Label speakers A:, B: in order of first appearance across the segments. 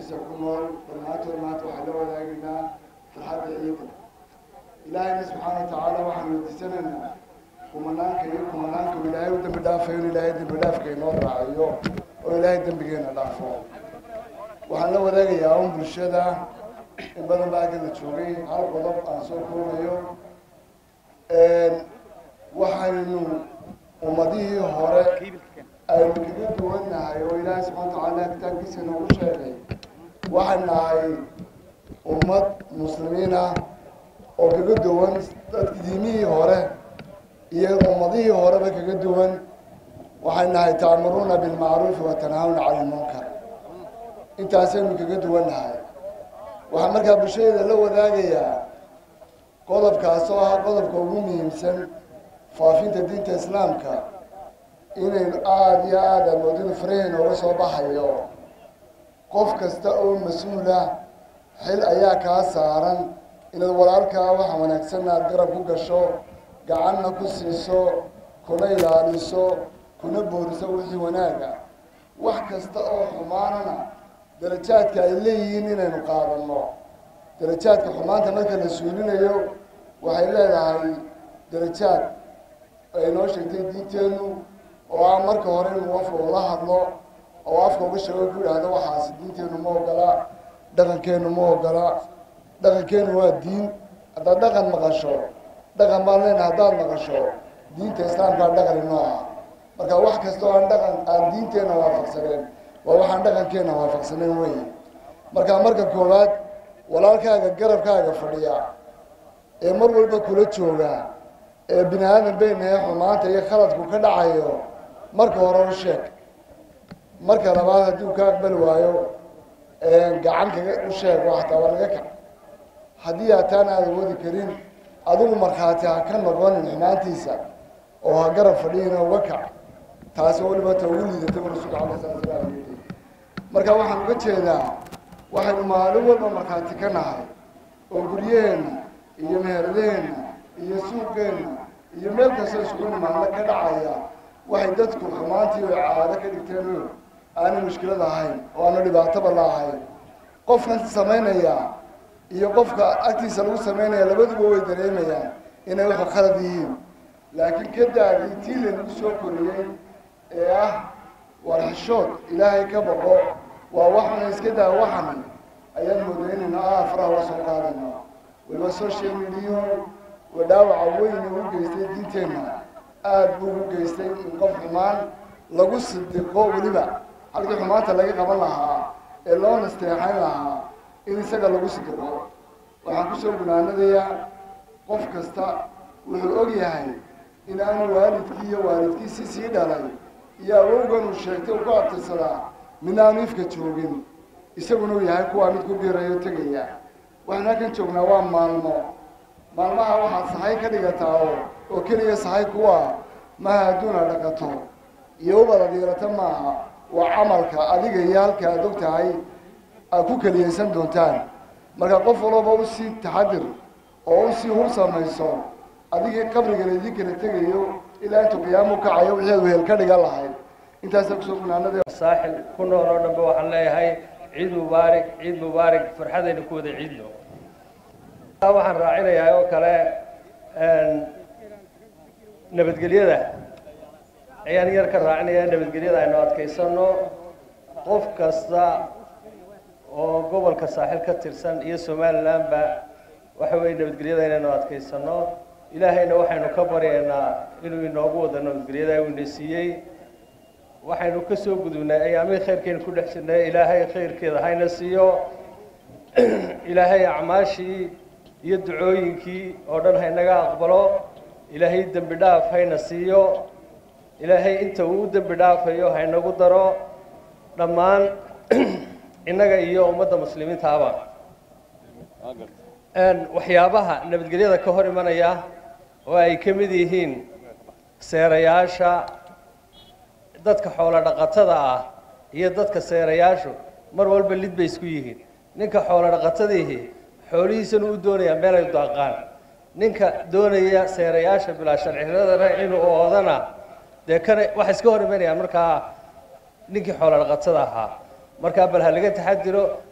A: daafihiisa ku nool dhammaantood maanta waxaan la wadaagaynaa farxadda ciida ilaahayna subxaana watacaala waxaan weydiisanaynaa kumanaanka iyo kumanaanka uu ilaahay u dembi dhaafayo in ilaahay dembi dhaafka inoo raaciyo oo ilaahay dembigeena dhaafo waxaan la wadaagayaa un bulshada in badan baa agga la joogay hal qodob aan soo koobayo waxaynu ummadihii hore aynu kaga duwannahay oo ilaahay subxana watacaala kitaabkiisa noogu sheegay waxay nahay ummad muslimiin ah oo kaga duwan dadka diimihii hore iyo ummadihii horeba kaga duwan waxay nahay ta'muruuna bilmacruufi wa tanhaawna cala lmunkar intaasaynu kaga duwannahay waxaa markaa bulshadeeda la wadaagayaa qodobkaas oo ah qodobka ugu muhiimsan faafinta diinta islaamka inaynu aada iyo aada amoodinu faraheyna uga soo baxayo qof kasta oo mas-uulah xil ayaa kaa saaran inaad walaalkaa waxa wanaagsanna aad garab ku gasho gacanna ku siiso kuna ilaaliso kuna booriso wixii wanaaga wax kasta oo xumaanana darajaadka ay leeyihiin inaynu qaadanno darajaadka xumaanta marka la suulinayo waxay leedahay darajaad ay noo sheegtay diinteennu oo ah marka hore inuu afka ula hadlo oo afka uga sheego ku yidhaahdo waxaasi diinteennu ma ogola dhaqankeennu ma ogola dhaqankeennu waa diin haddaad dhaqan maqasho dhaqan baan leenahay haddaad maqasho diinta islaamkaa dhaqan inoo ah marka wax kasta oo aan dhaqan aan diinteenna waafaqsaneen waa waxaan dhaqankeenna waafaqsaneen wey marka marka koowaad walaalkaaga garabkaaga fadhiya ee mar walba kula jooga ee bini aadan beynahe xumaanta iyo khaladku ka dhacayo marka hore u sheeg marka labaad haddii uu ka aqbali waayo gacan kaga u sheeg oo hataa waa laga kac haddii ataan aada wadi karin adigu markhaati ha ka noqonin xumaantiisa oo ha garab fadhiyina uga kac taasi waliba ta ugu liidatay rasuulka alay sala slam marka waxaan uga jeedaa waxaynu maalin walba markhaati ka nahay oo guryaheenna iyo meheradaheenna iyo suuqeenna iyo meel kastoo isugu nimaadna ka dhacaya waxay dadku xumaantii oo caado ka dhigteen aanay mushkilad ahayn oo aanu dhibaatoba la ahayn qofkan samaynaya iyo qofka agtiisa lagu samaynaya labaduba way dareemayaan inay wuxuu khalad yihiin laakiin ka daadii tii laynagu soo koriyey ee ah war xishood ilaahay ka baqo waa waxuna iska daa waxan ayaan moodaynayna ah faraha la soo qaadayna waliba social media waa dhaawaca weyn ugu geystay diinteenna aada buu ugu geystay in qof xumaan lagu sidiqo weliba halkii xumaanta laga qaban lahaa ee loo nasteexayn lahaa in isaga lagu sidiqo waxaan kusoo gunaanadayaa qof kasta wuxuu og yahay in aanu waalidkii iyo waalidkiisii sii dhalay iyo awowgan uu sheegtay uu ku abtirsadaa midna aanu ifka joogin isaguna uu yahay kuwaa mid ku biirayo tegaya waxaan halkan joognaa waa maalmo maalmaha waxaad sahay ka dhigataa oo oo keliya sahay kuwa maha adduuna dhaqato iyo ubada diirata maaha waa camalka adiga iyo halka aad og tahay aad ku keliyaysan doontaan marka qof walaba usii taxadir oo usii hur samayso adigii qabriga laydii kala tegayo ilaa intuu qiyaamu kacayo wixii ad wehel ka dhigan lahayd intaasa kusoo gunaanada
B: saaxil ku nool oo dhanba waxaan leeyahay ciid mubaarig ciid mubaarig farxadayna ku wada ciidno waxaan raacinayaa oo kale nabadgelyada ayaan yar ka raacinaya nabadgelyada aynu adkaysano qof kasta oo gobolka saaxil ka tirsan iyo somalilandba waxa weeye nabadgelyada inaynu adkaysano ilaahayna waxaynu ka baryaynaa inuu inoogu wado nabadgelyada uu ina siiyey waxaynu ka soo gudubnay ayaamihii khayrkaynu ku dhex jirnay ilaahay khayrkeeda hayna siiyo ilaahay acmaashii iyo ducooyinkii oo dhan haynaga aqbalo ilaahay dembi dhaaf hayna siiyo ilaahay inta uu u dembi dhaafayo haynagu daro dhammaan innaga iyo ummadda muslimiintaaba waxyaabaha nabadgelyada ka hor imanaya oo ay ka mid yihiin seerayaasha dadka xoolo dhaqatada ah iyo dadka seerayaashu mar walba lid bay isku yihiin ninka xoolo dhaqatadiihi xoolihiisana u doonaya meel ay daaqaan ninka doonaya seerayaasha bilaa sharciradana inuu oodana dee kana waxay iska hor imanayaan markaa ninkii xoolo dhaqatada ahaa markaa bal ha laga taxadiro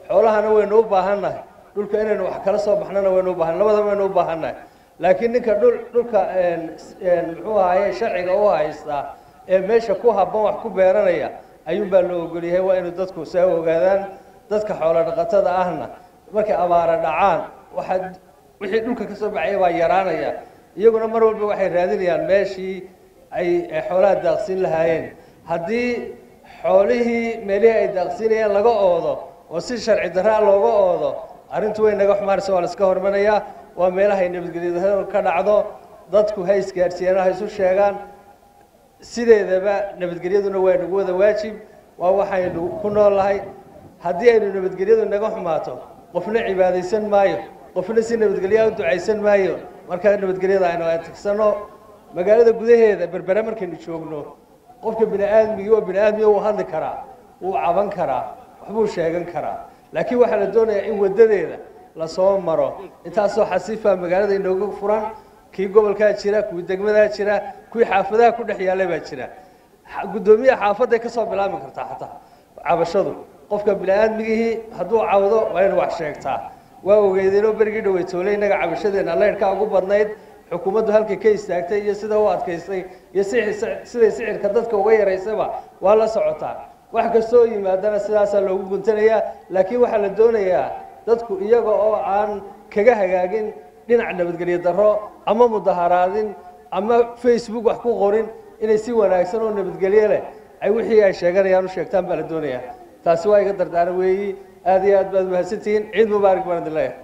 B: xoolahana waynu u baahannahay dhulka inaynu wax kala soo baxnana waynu u baahan labadaba waynu u baahannahay laakiin ninka dhul dhulka muxuu ahaye sharciga u haystaa ee meesha ku habban wax ku beeranaya ayuunbaa loo ogolyahay waa inuu dadku saa ogaadaan dadka xoolo dhaqatada ahna markay abaara dhacaan waxaa wixii dhulka ka soo baxaya baa yaraanaya iyaguna mar walba waxay raadinayaan meeshii ay xoolaha daaqsiin lahaayeen haddii xoolihii meelihii ay daaqsiinayeen laga oodo oo si sharci darraa looga oodo arrintu way naga xumaanaysa waa la iska hormanayaa waa meelaha ay nabadgelyada ka dhacdo dadku ha isgaadhsiiyaan ha isu sheegaan sideedaba nabadgelyaduna waa nagu wada waajib waa waxaynu ku noolnahay haddii aynu nabadgelyadu naga xumaato qofna cibaadaysan maayo qofna si nabadgelyaa u ducaysan maayo markaa nabadgelyada aynu atigsanno magaalada gudaheeda berbere markaynu joogno qofka bini aadmigii oo bini aadmiga wuu hadli karaa wuu caban karaa waxbuu sheegan karaa laakiin waxaa la doonayaa in waddadeeda lasoo maro intaasoo xasiifa magaalada inooga furan kii gobolkaa jira kuwii degmadaa jira kuwii xaafadaha ku dhex yaalla baa jira guddoomiyaha xaafadday ka soo bilaabi kartaa xataa cabashadu qofka bini aadmigihii hadduu cawdo waa inu wax sheegtaa waa ogeydeenoo berigii dhaweytoole innaga cabashadeenna leyrhkaa ugu badnayd xukuumaddu halkay ka istaagtay iyo sida u adkaystay iyo siday sicirka dadka uga yaraysaba waa la socotaa wax kastoo yimaadana sidaasaa loogu guntanayaa laakiin waxaa la doonayaa dadku iyaga oo aan kaga hagaagin dhinac nabadgelyo darro ama mudaharaadin ama facebook wax ku qorin inay si wanaagsan oo nabadgelyo leh ay wixii ay sheeganayaan u sheegtaan baa la doonayaa taasi waa iga dardaara weeyi aad iyo aad baad mahadsantihiin ciid mubaarak baan idin leeyahay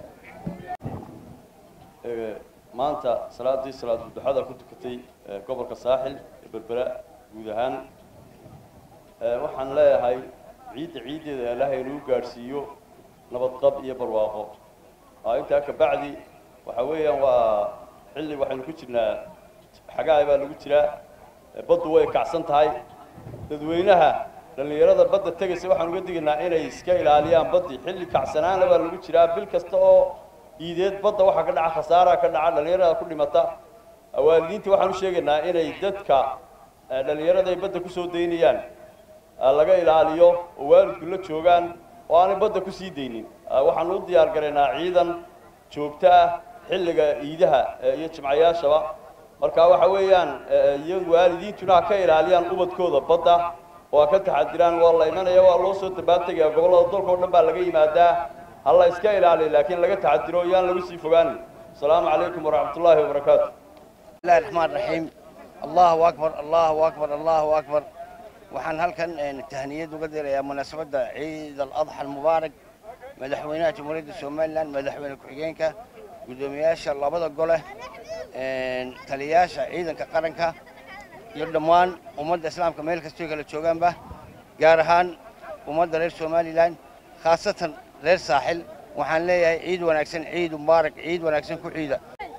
C: maanta salaadii salaatu duxada ku tukatay gobolka saaxil ee berbera guud ahaan waxaan leeyahay ciidda ciiddeeda ilaahay inuu gaadhsiiyo nabadqab iyo barwaaqo intaa kabacdi waxa weeyaan waa xilli waxaynu ku jirnaa xagaay baa lagu jiraa baddu way kacsan tahay dadweynaha dhallinyarada badda tegaysa waxaan uga digaynaa inay iska ilaaliyaan baddii xilli kacsanaana baa lagu jiraa bil kasta oo iideed badda waxaa ka dhaca khasaaraa ka dhaca dhallinyarada ku dhimata waalidiinta waxaan u sheegaynaa inay dadka dhallinyarada ay badda kusoo daynayaan laga ilaaliyo oo waalidku la joogaan oo aanay badda kusii daynin waxaanu u diyaar garaynaa ciidan joogto ah xilliga iidaha iyo jimcayaashaba marka waxa weeyaan iyo waalidiintuna ha ka ilaaliyaan ubadkooda badda oo ha ka taxadiraan waa la imanaya waa loo soo dabaantegaya gobollada dalka o dhan baa laga yimaadaa ha la iska ilaaliya laakiin laga taxadiro yaan lagu sii fogaanin asalaamu calaykum waraxmat ullaahi wabarakaatu
D: bismillahi raxmaan raxiim allahu akbar allahu akbar allahu akbar waxaan halkan tahniyad uga dirayaa munaasabadda ciid aladxa almubaarak madaxweynaha jamhuuriyadda somalilan madaxweyne ku-xigeenka guddoomiyaasha labada gole taliyayaasha ciidanka qaranka iyo dhammaan ummadda islaamka meel kastoo kala joogaanba gaar ahaan ummadda reer somalilan khaasatan reer saaxil waxaan leeyahay ciid wanaagsan ciid mubaarak ciid wanaagsan ku ciida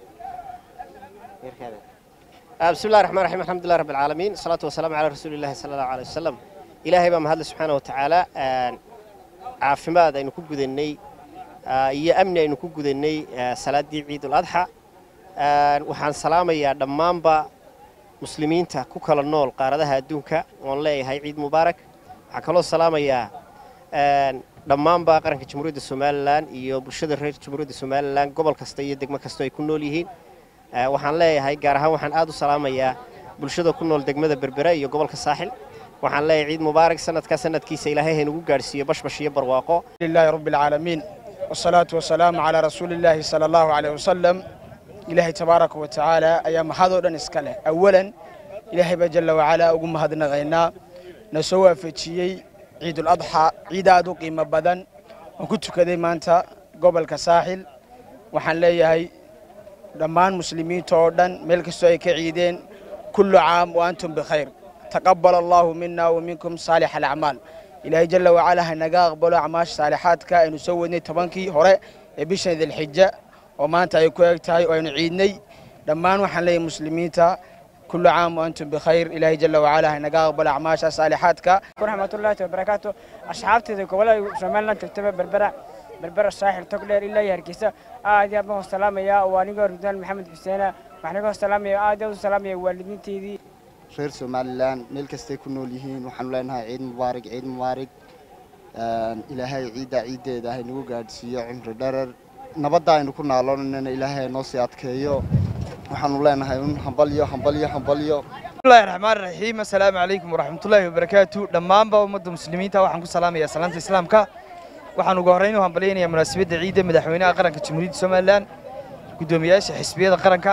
E: بسم الله الرحمن الرحيم الحمد لله رب العالمين الصلاة والسلام على رسول الله صلى الله عليه وسلم إلهي بما هذا سبحانه وتعالى عافماد أن كوجد الني يا أمن أن كوجد الني صلاة عيد الأضحى وحن سلام يا دمام با مسلمين تا كوكل النول قاردها الدنكا والله هاي عيد مبارك حكلو السلام يا dhammaan baa qaranka jamhuuriyadda somalilan iyo bulshada reer jamhuuriyadda somalilan gobol kasta iyo degmo kasta ay ku nool yihiin waxaan leeyahay gaar ahaan waxaan aad u salaamayaa bulshada ku nool degmada berbera iyo gobolka saaxil waxaan leeyahay ciid mubaarak sanadkaa sanadkiisa ilaahay haynagu gaadhsiiyo bashbash iyo barwaaqo
F: لله رب العالمين والصلاة والسلام على رسول الله صلى الله عليه وسلم إلهي تبارك وتعالى أيام هذا دن إسكاله أولا إلهي بجل وعلا أقوم هذا غينا نسوى في شيء عيد الأضحى عيد أدو قيمة بدن وكنت كذي ما أنت قبل كساحل وحن ليهي dhammaan muslimiinta oo dhan meel kastoo ay ka ciideen kullu caam wa antum bikhayr taqabbal allahu mina wa minkum saalix alacmaal ilaahay jalla wacala ha naga aqbalo acmaasha saalixaadka aynu soo wadnay tobankii hore ee bishan dilxija oo maanta ay ku eg tahay oo aynu ciidnay dhammaan waxaan leeyahay muslimiinta kullu caam wa antum bikhayr ilaahay jalla wacala ha naga aqbalo acmaasha saalixaadka
G: waraxmatullaahi wabarakaatu asxaabteeda gobolada somaliland joogtaba berbera berbera saaxil tog dheer ilaa iyo hargeysa aad iyo aad baan salaamayaa waa anigoo ridwaan maxamed xuseena waxaan igoo salaamaya aad iyo aad u salaamaya waalidiinteydii
H: reer somalilan meel kastay ku nool yihiin waxaanu leenahay ciid mubaarig ciid mubaarig
A: ilaahay ciidda ciiddeeda haynagu gaadhsiiyo cimri dherer nabadda aynu ku naaloonanana ilaahay haynoo sii adkeeyo waxaanu leenahay un hambalyo hambalyo hambalyo
F: bismillahi raxmaan raxiim assalaamu calaykum waraxmatullaahi wabarakaatu dhammaanba ummadda muslimiinta waxaan ku salaamayaa salaanta islaamka waxaan ugu horrayn u hambalyaynayaa munaasabadda ciidda madaxweynaha qaranka jamhuuriyadda somalilan guddoomiyaasha xisbiyada qaranka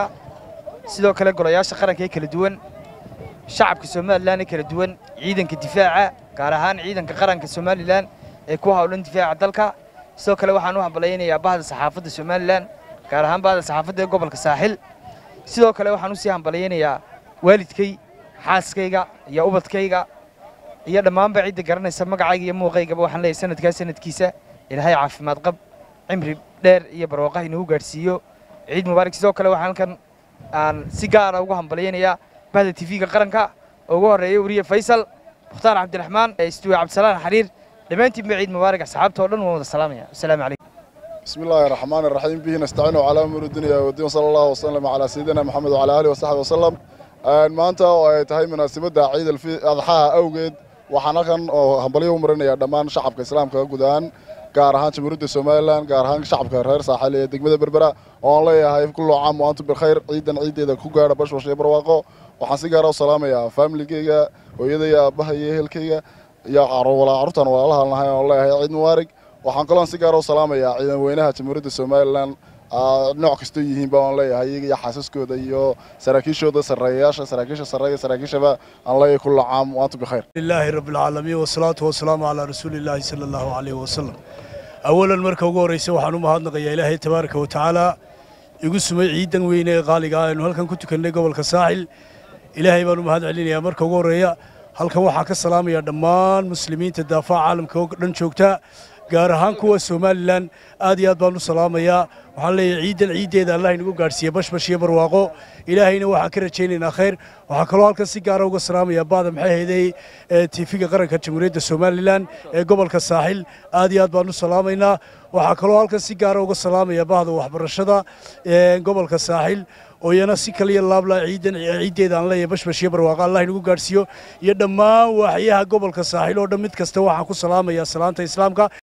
F: sidoo kale golayaasha qaranka ee kala duwan shacabka somalilan ee kala duwan ciidanka difaaca gaar ahaan ciidanka qaranka somalilan ee ku hawlan difaaca dalka sidoo kale waxaan u hambalyaynayaa bahda saxaafadda somalilan gaar ahaan bahda saxaafadda ee gobolka saaxil sidoo kale waxaan u sii hambalyaynayaa waalidkay xaaskayga iyo ubadkayga iyo dhammaanba cidda garanaysa magacayga iyo muuqaygaba waxaan leeyahay sanadkaa sanadkiisa ilaahay caafimaad qab cimri dheer iyo barwaaqaha inagu gaadhsiiyo ciid mubaarak sidoo kale waxaan halkan aan si gaara ugu hambalyaynayaa bahda tv-ga qaranka oo ugu horreeya weriye faysal mukhtaar cabdiraxmaan istuwe cabdisalaan xariir dhammaantiinba ciid mubaarak asxaabta oo dhan waan wada salaamaya wasalaamu calaykum
H: بسم الله الرحمن الرحيم به نستعين على امور الدنيا والدين صلى الله وسلم على سيدنا محمد وعلى اله وصحبه وسلم maanta oo ay tahay munaasabadda ciid adxaha awgeed waxaan halkan oo hambalyo u marinayaa dhammaan shacabka islaamka guud ahaan gaar ahaan jamhuuriyadda somalilan gaar ahaan shacabka reer saaxil ee degmada berbera oo aan leeyahay kullu caam wa antum bilkhayr ciidan ciideeda ku gaadha bashbash iyo barwaaqo waxaan si gaara u salaamayaa faamiligeyga hooyadaya aabbaha iyo ehelkeyga iyo carruurtan walaalaha nahay oo leeyahay ciid mubaarig waxaan kaloon si gaara u salaamayaa ciidan weynaha jamhuuriyadda somalilan nooc kastoo yihiinba waan leeyahay iyaga iyo xaasaskooda iyo saraakiishooda sarreeyayaasha saraakiisha sarreeya saraakiishaba aan leeyahay kullu caam wa antum bikhayr
I: لله رب العالمين والصلاة والسلام على رسول الله صلى الله عليه وسلم أولا مركا ugu horeysa waxaan u mahadnaqayaa ilaahay tabaaraka wa tacaala igu sumay ciidan weyne ee qaaliga ah aynu halkan ku tukannay gobolka saaxil ilaahay baan u mahad celinayaa marka ugu horeeya halkan waxaan ka salaamayaa dhammaan muslimiinta daafaca caalamka oo dhan joogta gaar ahaan kuwa somalilan aad iyo aad baan u salaamayaa waxaan leeyahay ciidan ciiddeeda allah inagu gaadhsiiya bashbash iyo barwaaqo ilaahayna waxaan ka rajaynaynaa khayr waxaa kaloo halkan si gaara uga salaamayaa baada maxay hayday tiifiga qaranka jamhuuriyadda somalilan ee gobolka saaxil aad iyo aad baan u salaamaynaa waxaa kaloo halkan si gaara uga salaamayaa bahda waxbarashada gobolka saaxil oo iyana si kaliya laabla ciidan ciiddeeda aan leeyahay bashbash iyo barwaaqo allah inagu gaadhsiiyo iyo dhammaan waaxyaha gobolka saaxil oo dhan mid kasta waxaan ku salaamayaa salaanta islaamka